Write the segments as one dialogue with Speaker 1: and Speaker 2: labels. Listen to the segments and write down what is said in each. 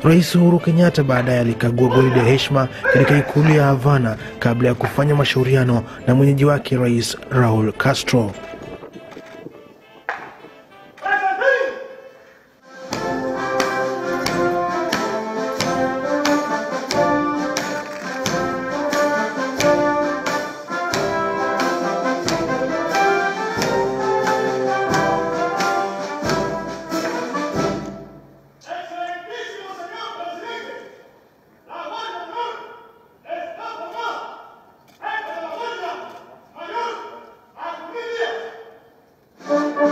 Speaker 1: Rais Uhuru Kenyatta baadaye alikagua gwaride ya heshima katika ikulu ya Havana kabla ya kufanya mashauriano na mwenyeji wake Rais Raul Castro.
Speaker 2: Excelentísimo señor presidente, la Guardia de Honor está formada. Jefe de la Guardia, Mayor Agustín Díaz.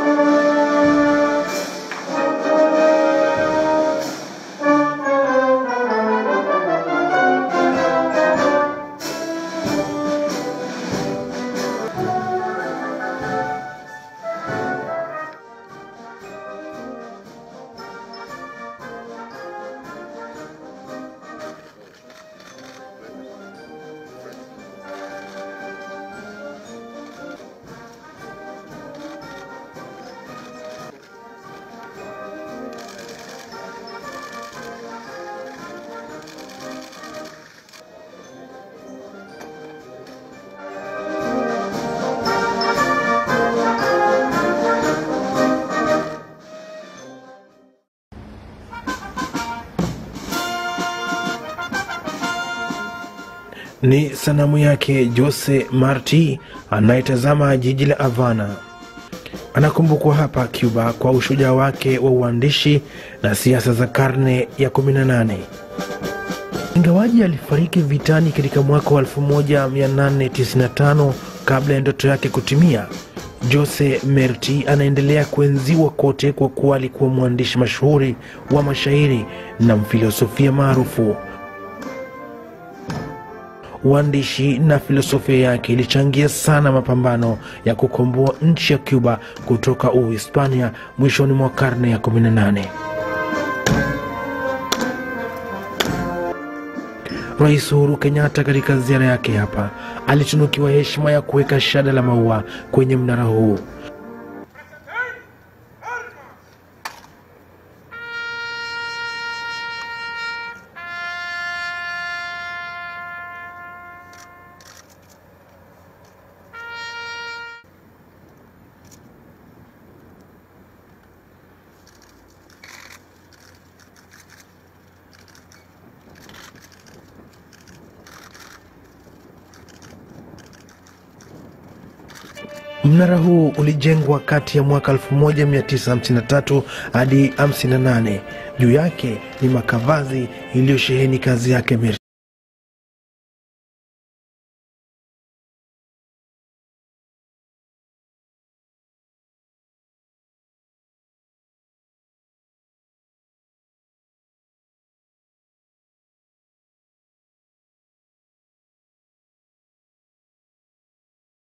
Speaker 1: Ni sanamu yake Jose Marti anayetazama jiji la Havana. Anakumbukwa hapa Cuba kwa ushujaa wake wa uandishi na siasa za karne ya 18. Ingawaji alifariki vitani katika mwaka wa 1895 kabla ya ndoto yake kutimia, Jose Merti anaendelea kuenziwa kote kwa kuwa alikuwa mwandishi mashuhuri wa mashairi na mfilosofia maarufu. Uandishi na filosofia yake ilichangia sana mapambano ya kukomboa nchi ya Cuba kutoka Uhispania mwishoni mwa karne ya 18. Rais Uhuru Kenyatta katika ziara yake hapa alitunukiwa heshima ya kuweka shada la maua kwenye mnara huu. Mnara huu ulijengwa kati ya mwaka 1953 hadi 58. Juu yake ni makavazi iliyosheheni kazi yake Merti.